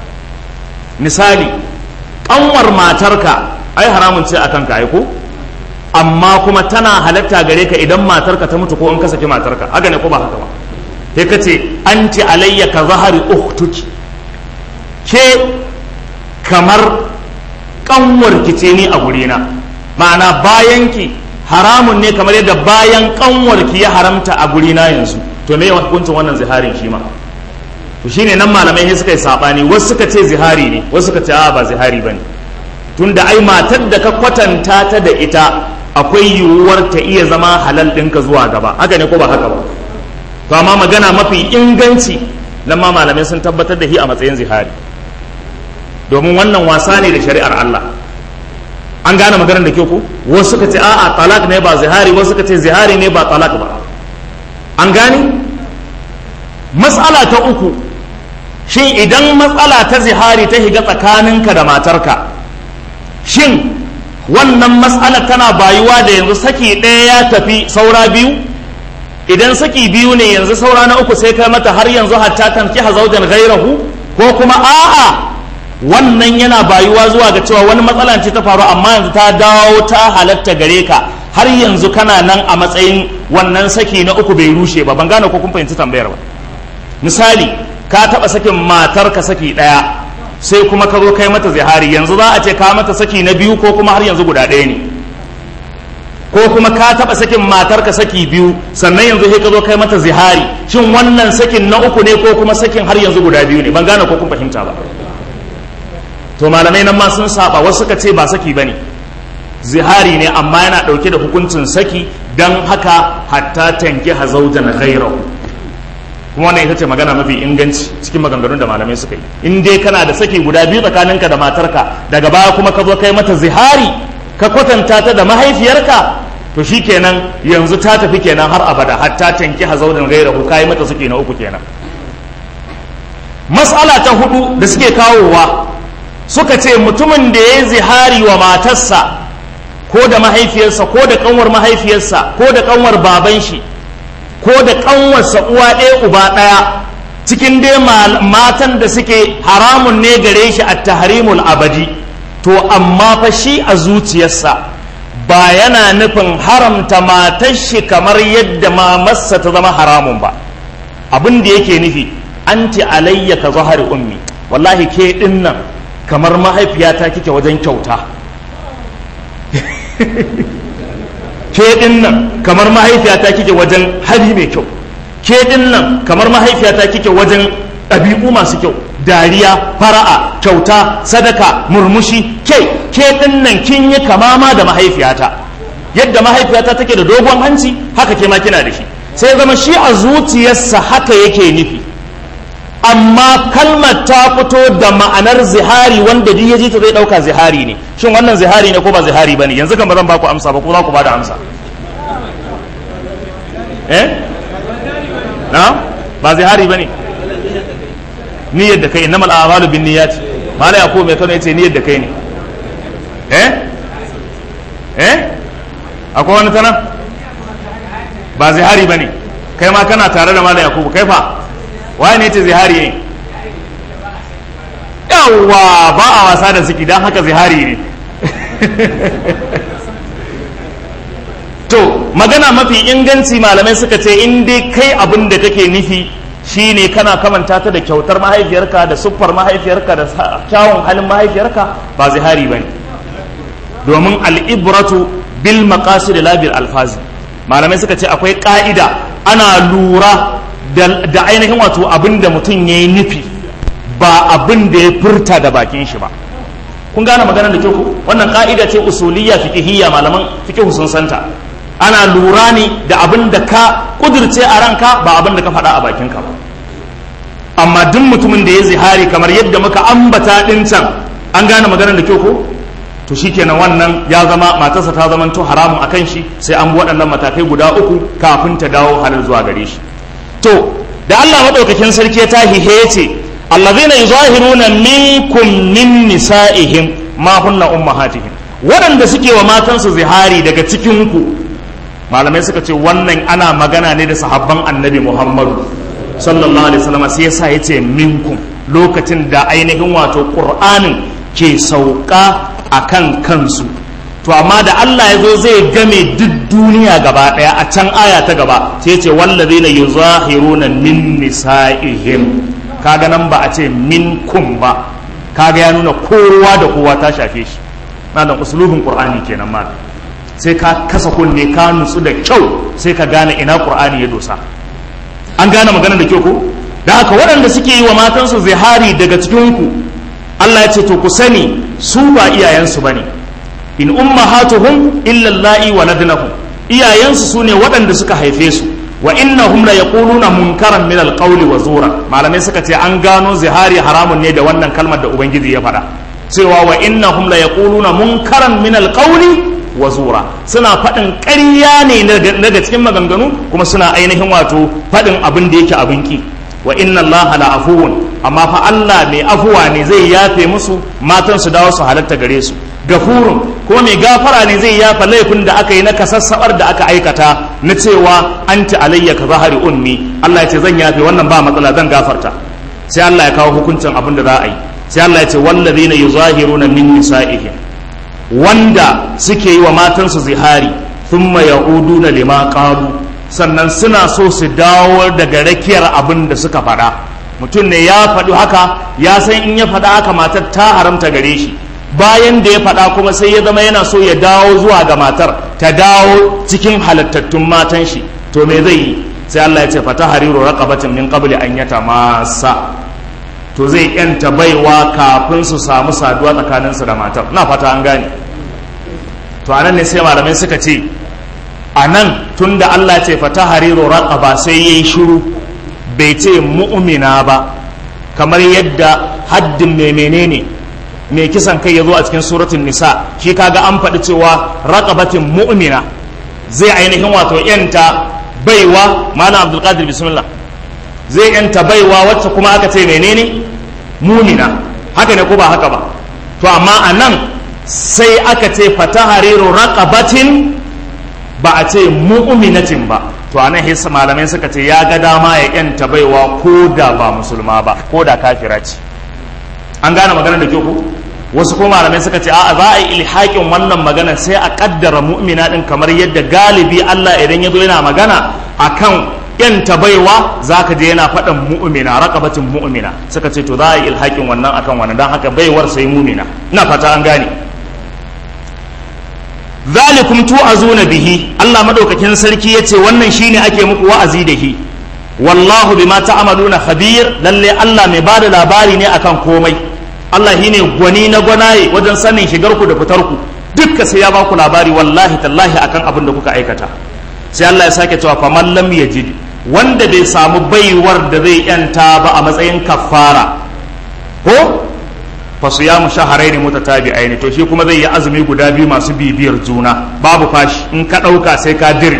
misali ƙanwar matarka ai haramun ce a kanka aiko amma kuma tana halatta gare ka idan matarka ta mutu ko in ka saki matarka haka ne ko ba haka ba sai ka ce anti alayya ka zahari ukhtuki ke kamar kanwar ki ce ni a gurina ma'ana bayan ki haramun ne kamar yadda bayan kanwar ki ya haramta a gurina yanzu to me hukuncin wannan ziharin shi ma to shine nan malamai sai suka yi sabani wasu suka ce zihari ne wasu suka ce a ba zihari bane tunda ai matar da ka kwatanta ta da ita akwai yiwuwar ta iya zama halal ɗinka zuwa gaba haka ne ko ba haka ba to amma magana mafi inganci nan ma malamai sun tabbatar da shi a matsayin zihari domin wannan wasa ne da shari'ar Allah an gane maganar da ke ku wasu suka ce a'a talak ne ba zihari wasu suka ce zihari ne ba talak ba an gane matsala ta uku shin idan matsala ta zihari ta higa tsakaninka da matarka shin wannan matsala tana bayuwa da yanzu saki ɗaya ya tafi saura biyu idan saki biyu ne yanzu saura na uku sai kai mata har yanzu hatta tankiha zaujan gairahu ko kuma a'a wannan yana bayuwa zuwa ga cewa wani matsala ce ta faru amma yanzu ta dawo ta halatta gare ka har yanzu kana nan a matsayin wannan saki na uku bai rushe ba ban gane ko kun fahimci tambayar ba misali ka taba sakin matar ka saki daya sai kuma ka zo kai mata zihari yanzu za a ce ka mata saki na biyu ko kuma har yanzu guda ɗaya ne ko kuma ka taba sakin matar ka saki biyu sannan yanzu sai ka zo kai mata zihari shin wannan sakin na uku ne ko kuma sakin har yanzu guda biyu ne ban gane ko kun fahimta ba to malamai nan ma sun saba wasu suka ce ba saki bane zihari ne amma yana dauke da hukuncin saki dan haka hatta tanki hazaujan ghairahu kuma wannan ita ce magana mafi inganci cikin maganganun da malamai suka yi in dai kana da saki guda biyu tsakaninka da matarka daga baya kuma ka zo kai mata zihari ka kwatanta ta da mahaifiyarka to shikenan yanzu ta tafi kenan har abada hatta tanki hazaujan ghairahu kai mata suke na uku kenan mas'ala ta hudu da suke kawowa suka ce mutumin da ya yi zihari wa matarsa ko da mahaifiyarsa ko da kanwar mahaifiyarsa ko da kanwar baban shi ko da kanwarsa uwa ɗaya uba ɗaya cikin dai matan da suke haramun ne gare shi a tahrimul abadi to amma fa shi a zuciyarsa ba yana nufin haramta matar shi kamar yadda mamarsa ta zama haramun ba abin da yake nufi anti alayya ka zahari ummi wallahi ke dinnan kamar mahaifiyata kike wajen kyauta ke din nan kamar mahaifiyata kike wajen hali mai kyau ke din nan kamar mahaifiyata kike wajen ɗabi'u masu kyau dariya fara'a kyauta sadaka murmushi ke ke din nan kin yi kamama da mahaifiyata yadda mahaifiyata take da dogon hanci haka ke ma kina da shi sai zama shi a zuciyarsa haka yake nufi amma kalmar ta fito da ma'anar zihari wanda duk ya ji ta zai dauka zihari ne shin wannan zihari ne ko ba zihari bane yanzu kan ba zan baku amsa ba ko za ku bada amsa eh na ba zihari bane niyyar da kai innamal a'malu bin niyyat mala yaqub mai kano yace niyyar da kai ne eh eh akwai wani tana ba zihari bane kai ma kana tare da mala yaqub kai fa waye ne ce zihari yayi yawwa ba a wasa da ciki don haka zihari ne to magana mafi inganci malamai suka ce in dai kai abin da kake nufi shine kana kamanta ta da kyautar mahaifiyarka da siffar mahaifiyarka da kyawun halin mahaifiyarka ba zihari bane domin al'ibratu bil maqasid la bil alfazi malamai suka ce akwai ka'ida ana lura da ainihin wato abin da mutum ya yi nufi ba abin da ya furta da bakin shi ba kun gane maganar da kyau wannan ka'ida ce usuliyya fiqhiyya malaman fiqh sun santa ana lura ne da abin da ka kudirce a ranka ba abin da ka faɗa a bakinka ba amma duk mutumin da ya zihari kamar yadda muka ambata ɗin can an gane maganar da kyau ko to shikenan wannan ya zama matarsa ta zama to haramun akan shi sai an bi waɗannan matakai guda uku kafin ta dawo halin zuwa gare shi to da Allah maɗaukakin sarki ya tahi he ce allazina yuzahiruna minkum min nisa'ihim ma hunna ummahatihim waɗanda suke wa matansu zihari daga cikin ku malamai suka ce wannan ana magana ne da sahabban annabi Muhammadu sallallahu alaihi wasallam sai yasa yace minkum lokacin da ainihin wato qur'anin ke sauka akan kansu to amma da Allah ya zo zai game duk duniya gaba daya a can aya ta gaba sai ce wallazina yuzahiruna min nisa'ihim kaga nan ba a ce minkum ba kaga ya nuna kowa da kowa ta shafe shi malam usulubin qur'ani kenan ma sai ka kasa kunne ka nutsu da kyau sai ka gane ina qur'ani ya dosa an gane magana da kyau ko da haka waɗanda suke yi wa matansu zihari daga cikin ku Allah ya ce to ku sani su ba iyayensu bane in ummahatuhum illa allahi waladnahum iyayensu sune waɗanda suka haife su wa innahum la yaquluna munkaran min alqawli wa zura malamai suka ce an gano zihari haramun ne da wannan kalmar da ubangiji ya faɗa cewa wa innahum la yaquluna munkaran min alqawli wa zura suna faɗin ƙarya ne daga cikin maganganu kuma suna ainihin wato faɗin abin da yake abin ki wa inna allaha la afuwun amma fa Allah mai afuwa ne zai yafe musu matan su dawo su halatta gare su gafurun kuma mai gafara ne zai yafa laifin da aka yi na kasassabar da aka aikata na cewa anti alayya ka zahari ummi Allah ya ce zan yafe wannan ba matsala zan gafarta sai Allah ya kawo hukuncin abin da za a yi sai Allah ya ce wallazina yuzahiruna min nisa'ihim wanda suke yi wa matansu zihari thumma ya'uduna lima qalu sannan suna so su dawo daga rakiyar abin da suka faɗa mutum ne ya faɗi haka ya san in ya faɗa haka matar ta haramta gare shi bayan da ya faɗa kuma sai ya zama yana so ya dawo zuwa ga matar ta dawo cikin halattattun matan shi to me zai yi sai Allah ya ce fata hariru raqabatin min qabli an yatamassa to zai yanta baiwa kafin su samu saduwa tsakaninsu da matar na fata an gane to anan ne sai malamai suka ce anan tunda Allah ce fata hariru raqaba sai yayi shiru bai ce mu'mina ba kamar yadda haddin mai menene mai kisan kai ya zo a cikin suratun nisa shi kaga an faɗi cewa raqabatin mu'mina zai ainihin wato yanta baiwa malam abdulkadir bismillah zai yanta baiwa wacce kuma aka ce menene mumina haka ne ko ba haka ba to amma a nan sai aka ce fatahariru raqabatin ba a ce mu'minatin ba to anan hissa malamai suka ce ya ga dama ya yanta baiwa ko da ba musulma ba ko da kafira ce an gane magana da kyau ko wasu kuma malamai suka ce a'a za a yi ilhaƙin wannan magana sai a kaddara mu'mina din kamar yadda galibi Allah idan ya zo yana magana akan yanta baiwa za ka je yana faɗin mu'mina raqabatin mu'mina suka ce to za a yi ilhaƙin wannan akan wannan don haka baiwar sai mu'mina ina fata an gane zalikum tu'azuna bihi Allah madaukakin sarki yace wannan shine ake muku wa'azi da shi wallahu bima ta'maluna khabir lalle Allah mai bada labari ne akan komai Allah shine gwani na gwanaye wajen sanin shigar ku da fitar ku dukka sai ya ba ku labari wallahi tallahi akan abin da kuka aikata sai Allah ya sake cewa faman lam yajid wanda bai samu baiwar da zai yanta ba a matsayin kafara ko fa siyamu shahrayn mutatabi'ain to shi kuma zai yi azumi guda biyu masu bibiyar juna babu fashi in ka dauka sai ka dire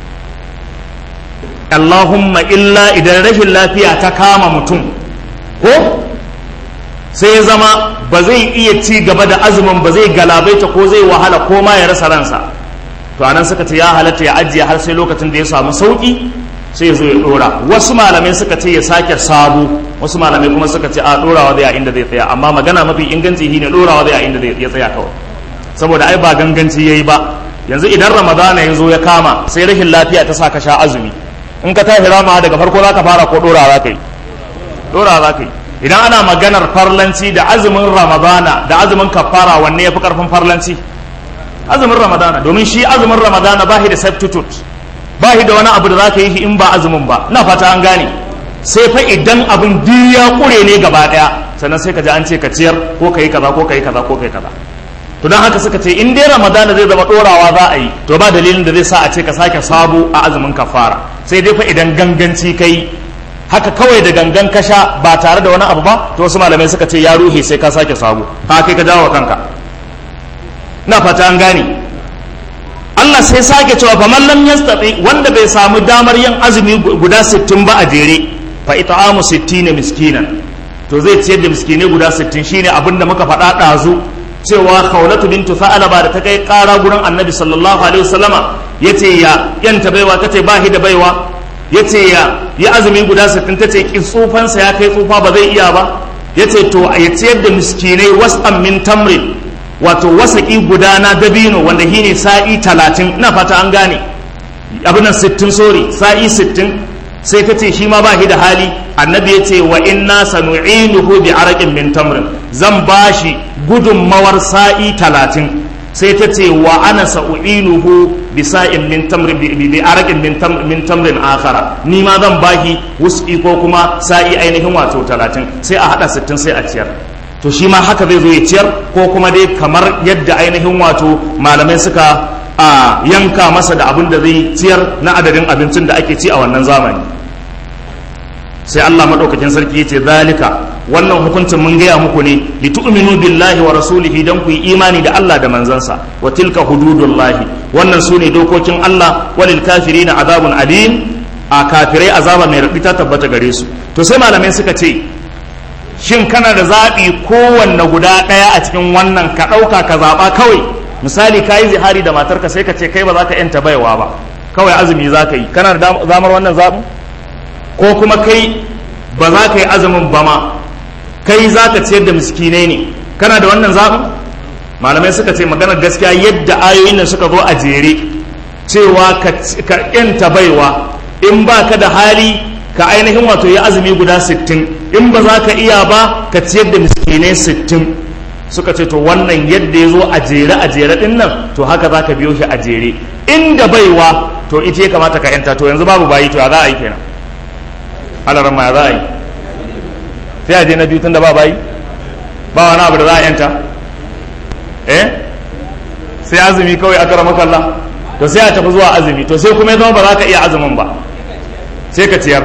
Allahumma illa idan rashin lafiya ta kama mutum ko sai ya zama ba zai iya ci gaba da azumin ba zai galabaita ko zai wahala ko ma ya rasa ransa to anan suka ce ya halatta ya ajiye har sai lokacin da ya samu sauki sai ya zo ya dora wasu malamai suka ce ya sake sabo wasu malamai kuma suka ce a dorawa zai a inda zai tsaya amma magana mafi inganci shine dorawa zai a inda zai ya tsaya kawai saboda ai ba ganganci yayi ba yanzu idan ramadana ya zo ya kama sai rashin lafiya ta sa ka sha azumi in ka tashi rama daga farko za ka fara ko dorawa za ka yi dorawa za ka yi idan ana maganar farlanci da azumin ramadana da azumin kafara wanne ya fi karfin farlanci azumin ramadana domin shi azumin ramadana ba shi da substitute ba shi da wani abu da za ka yi shi in ba azumin ba na fata an gane sai fa idan abin duk ya kure ne gaba daya sannan sai ka ji an ce ka ciyar ko ka yi kaza ko ka yi kaza ko ka yi kaza to don haka suka ce in dai ramadana zai zama dorawa za a yi to ba dalilin da zai sa a ce ka sake sabo a azumin kafara sai dai fa idan ganganci kai haka kawai da gangan kasha ba tare da wani abu ba to wasu malamai suka ce ya ruhe sai ka sake sabo ha kai ka dawo kanka na fata an gane Allah sai sake cewa fa man lam yastati wanda bai samu damar yin azumi guda 60 ba a jere fa it'amu 60 miskinan to zai ciyar da miskinai guda 60 shine abinda muka faɗa ɗazu cewa khawlatu bintu fa'alaba da ta kai ƙara gurin annabi sallallahu alaihi wasallama yace ya yanta baiwa tace ba shi da baiwa yace ya yi azumi guda 60 tace ki tsufansa ya kai tsufa ba zai iya ba yace to ya ciyar da miskinai was'an min tamrin wato wasaki guda na dabino wanda shine sa'i 30 ina fata an gane abin nan 60 sorry sa'i 60 sai ta ce shi ma ba shi da hali annabi ya ce wa inna sanu'inuhu bi araqin min tamrin zan bashi gudunmawar sa'i talatin sai ta ce wa ana sa'u'inuhu bi sa'in min tamrin bi araqin min tamrin akhara ni ma zan bashi wus'i ko kuma sa'i ainihin wato talatin sai a hada sittin sai a ciyar to shi ma haka zai zo ya ciyar ko kuma dai kamar yadda ainihin wato malamai suka a yanka masa da abin da zai ciyar na adadin abincin da ake ci a wannan zamani sai Allah madaukakin sarki yace zalika wannan hukuncin mun gaya muku ne li tu'minu billahi wa rasulihi dan ku yi imani da Allah da manzansa wa tilka hududullahi wannan sune dokokin Allah walil kafirina azabun alim a kafirai azaba mai raɗi ta tabbata gare su to sai malamai suka ce shin kana da zaɓi kowanne guda ɗaya a cikin wannan ka ɗauka ka zaɓa kawai misali ka yi zihari da matarka sai ka ce kai ba za ka yanta baiwa ba kawai azumi za ka yi kana da zamar wannan zaɓin ko kuma kai ba za ka yi azumin ba ma kai za ka ciyar da miskinai ne kana da wannan zaɓin malamai suka ce maganar gaskiya yadda ayoyin nan suka zo a jere cewa ka yanta baiwa in ba ka da hali ka ainihin wato yi azumi guda sittin in ba za ka iya ba ka ciyar da miskinai sittin suka ce to wannan yadda ya zo a jere a jere din nan to haka za ka biyo shi a jere inda baiwa to ita ya kamata ka yanta to yanzu babu bayi to ya za a yi kenan alaran ma ya za a yi sai a je na biyu tun da ba bayi ba wani abu da za a yanta eh sai azumi kawai aka rama kalla to sai a tafi zuwa azumi to sai kuma ya zama ba za ka iya azumin ba sai ka ciyar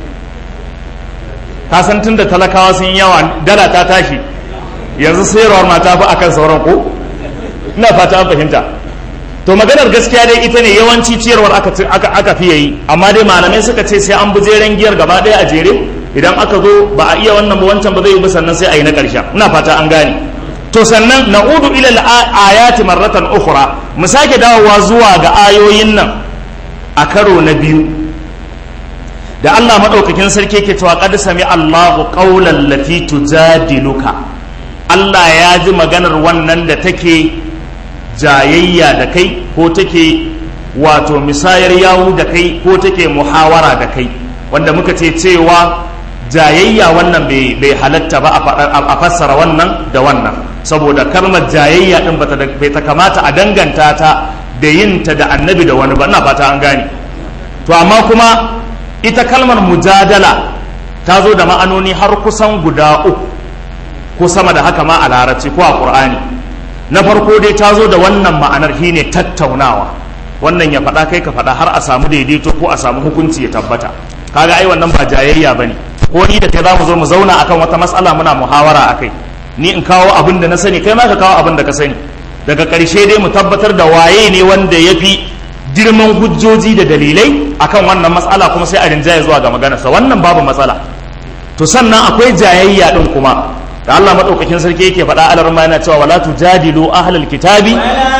ka san tun da talakawa sun yawa dala ta tashi yanzu sayarwar mata fi akan sauran ko ina fata an fahimta to maganar gaskiya dai ita ne yawanci ciyarwar aka aka fiye yi amma dai malamai suka ce sai an bi jeren giyar gaba ɗaya a jere idan aka zo ba a iya wannan ba wancan ba zai yi ba sannan sai a yi na ƙarshe ina fata an gane to sannan na'udu ila ayati marratan ukhra mu sake dawowa zuwa ga ayoyin nan a karo na biyu da Allah madaukakin sarki yake cewa qad sami Allahu qawlan lati tujadiluka Allah ya ji maganar wannan da take jayayya da kai ko take wato misayar yawu da kai ko take muhawara da kai wanda muka ce cewa jayayya wannan bai halatta ba a fassara wannan da wannan saboda kalmar jayayya din bai ta kamata a danganta ta da yin ta da annabi da wani ba ina fata an gane to amma kuma ita kalmar mujadala ta zo da ma'anoni har kusan guda uku ko sama da haka ma a larabci ko a qur'ani na farko dai ta zo da wannan ma'anar shine tattaunawa wannan ya faɗa kai ka faɗa har a samu daidaito ko a samu hukunci ya tabbata kaga ai wannan ba jayayya bane ko ni da kai za mu zo mu zauna akan wata matsala muna muhawara akai ni in kawo abin da na sani kai ma ka kawo abin da ka sani daga ƙarshe dai mu tabbatar da waye ne wanda ya fi girman hujjoji da dalilai akan wannan matsala kuma sai a rinjaye zuwa ga maganarsa wannan babu matsala to sannan akwai jayayya din kuma da Allah madaukakin sarki yake faɗa alar ma yana cewa wala tujadilu ahlal kitabi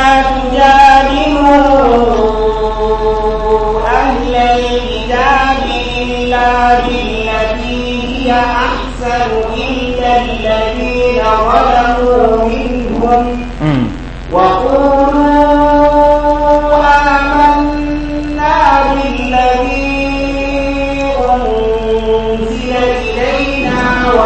أحسن إلا الذين ظلموا منهم وقولوا آمنا بالذي أنزل إلينا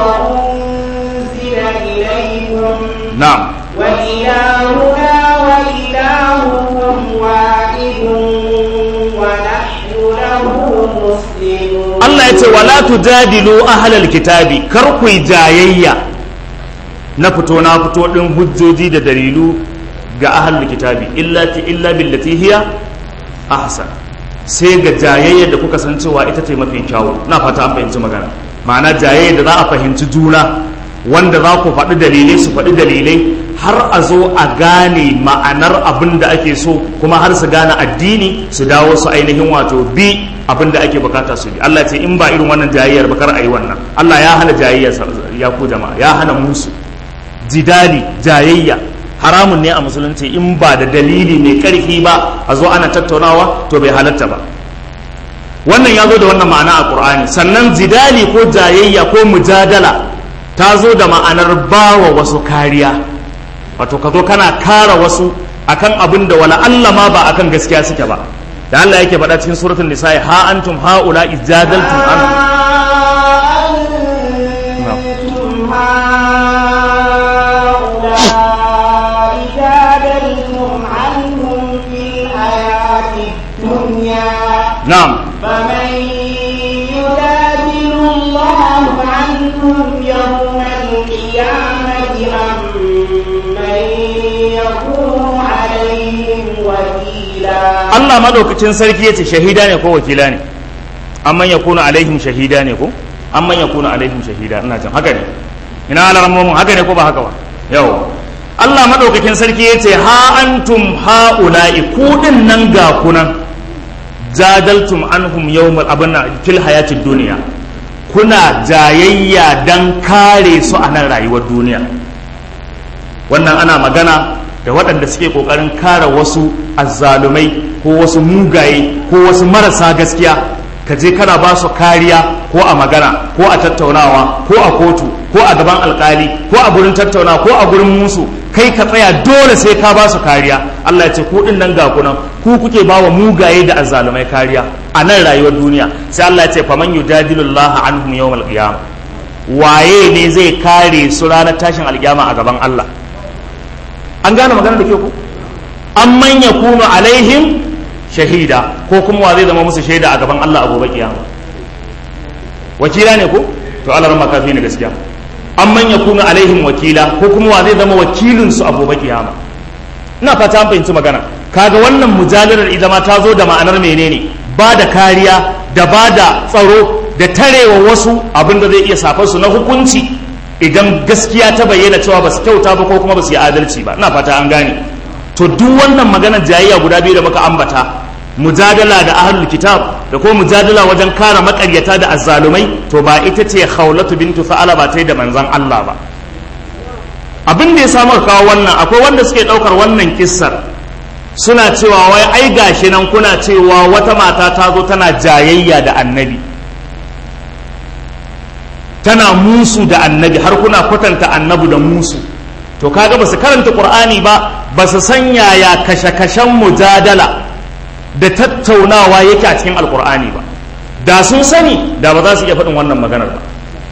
وأنزل إليكم na'am وإلهنا وإلهكم واحد ونحن له مسلمون Allah ya ce wala tujadilu ahlal kitabi kar ku yi jayayya na fito na fito din hujjoji da dalilu ga ahlul kitabi illa ti illa billati hiya ahsan sai ga jayayya da kuka san cewa ita ce mafi kyawu na fata an fahimci magana ma'ana jayayya da za a fahimci juna wanda za ku faɗi dalilai su faɗi dalilai har a zo a gane ma'anar abin da ake so kuma har su gane addini su dawo su ainihin wato bi abin da ake bukata su bi Allah ce in ba irin wannan jayayyar ba kar a yi wannan Allah ya hana jayayya ya ku jama'a ya hana musu jidali jayayya haramun ne a musulunci in ba da dalili mai karfi ba a zo ana tattaunawa to bai halatta ba wannan ya zo da wannan ma'ana a qur'ani sannan jidali ko jayayya ko mujadala ta zo da ma'anar bawa wasu kariya wato ka zo kana kara wasu akan abin da wala Allah ma ba akan gaskiya suke ba da Allah yake faɗa cikin suratul nisa'i ha antum haula ijadaltum an أنتم هؤلاء جادلتم عنهم في الحياة الدنيا na'am فمن يجادل الله عنهم يوم القيامة أم من يكون عليهم وكيلا Allah madaukakin sarki yace shahida ne ko wakila ne amman yakunu alaihim shahida ne ko amman yakunu alaihim shahida ina jin haka ne ina alarmomin haka ne ko ba haka ba yau Allah madaukakin sarki yace ha antum haula'i ku din nan ga kunan jadaltum anhum yawmal abana fil hayatid dunya kuna jayayya dan kare su a nan rayuwar duniya wannan ana magana da waɗanda suke ƙoƙarin kare wasu azzalumai ko wasu mugaye ko wasu marasa gaskiya ka je kana ba su kariya ko a magana ko a tattaunawa ko a kotu ko a gaban alkali ko a gurin tattaunawa ko a gurin musu kai ka tsaya dole sai ka ba su kariya Allah ya ce ku din nan ga kunan ku kuke ba wa mugaye da azzalumai kariya a nan rayuwar duniya sai Allah ya ce faman yujadilullah anhum yawmal qiyamah waye ne zai kare su ranar tashin alkiyama a gaban Allah an gane magana da ke ku an manya kunu alaihim shahida ko kuma wa zai zama musu shaida a gaban Allah a gobe kiyama wakila ne ko to Allah ran makafi ne gaskiya an manya kunu alaihim wakila ko kuma wa zai zama wakilin su a gobe kiyama ina fata an fahimci magana kaga wannan mujalalar ita ma ta zo da ma'anar menene ba da kariya da ba da tsaro da tarewa wasu abin da zai iya safar su na hukunci idan gaskiya ta bayyana cewa ba su kyauta ba ko kuma ba su yi adalci ba ina fata an gane to duk wannan maganar jayayya guda biyu da muka ambata mujadala da ahlul kitab da ko mujadala wajen kare makaryata da azzalumai to ba ita ce khawlatu bintu fa'ala ba ta yi da manzon Allah ba abin da ya samu kawo wannan akwai wanda suke daukar wannan kissar suna cewa wai ai gashi nan kuna cewa wata mata ta zo tana jayayya da annabi tana musu da annabi har kuna kwatanta annabi da musu to kaga ba su karanta qur'ani ba ba su san yaya kashe-kashen mujadala da tattaunawa yake a cikin alqur'ani ba da sun sani da ba za su iya faɗin wannan maganar ba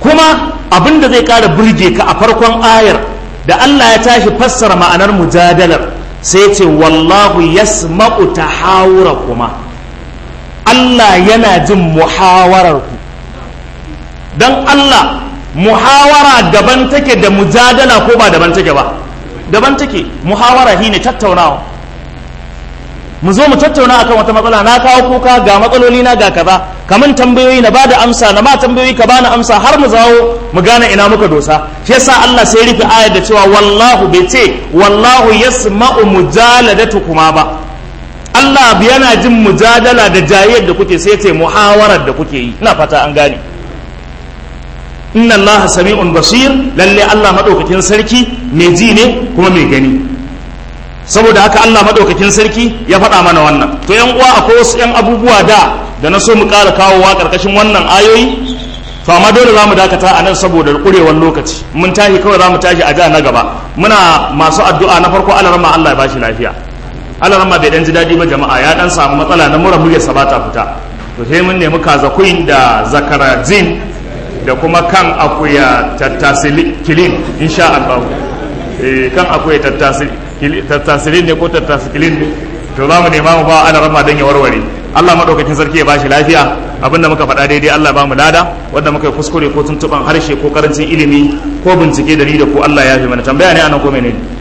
kuma abin da zai ƙara burge ka a farkon ayar da Allah ya tashi fassara ma'anar mujadalar sai ce wallahu yasma'u tahawura kuma Allah yana jin muhawarar ku dan Allah muhawara daban take da mujadala ko ba daban take ba daban take muhawara shine tattaunawa mu zo mu tattauna akan wata matsala na kawo kuka ga matsaloli na ga kaza kaman tambayoyi na bada amsa na ma tambayoyi ka bani amsa har mu zawo mu gane ina muka dosa shi yasa Allah sai rufe ayar da cewa wallahu bai ce wallahu yasma'u mujaladatukum ba Allah yana jin mujadala da jayyar da kuke sai ce muhawarar da kuke yi ina fata an gane inna Allah sami'un basir lalle Allah madaukakin sarki mai ji ne kuma mai gani saboda haka Allah madaukakin sarki ya faɗa mana wannan to yan uwa akwai wasu yan abubuwa da da na so mu ƙara kawowa ƙarƙashin wannan ayoyi to amma dole za mu dakata a nan saboda ƙurewar lokaci mun tashi kawai za mu tashi a ja na gaba muna masu addu'a na farko alarma Allah ya bashi lafiya alarma bai dan ji daɗi ba jama'a ya dan samu matsala na mura muryarsa ba ta fita to sai mun nemi kaza queen da zakarajin da kuma kan akuya tattasilin insha Allah eh kan akuya tattasilin ne ko tattasilin ne to za mu nema mu ba ana rama don ya warware Allah madaukakin sarki ya bashi lafiya abinda muka faɗa daidai Allah ba mu lada wanda muka yi kuskure ko tuntuban harshe ko karancin ilimi ko bincike da ni da ko Allah ya fi mana tambaya ne anan ko menene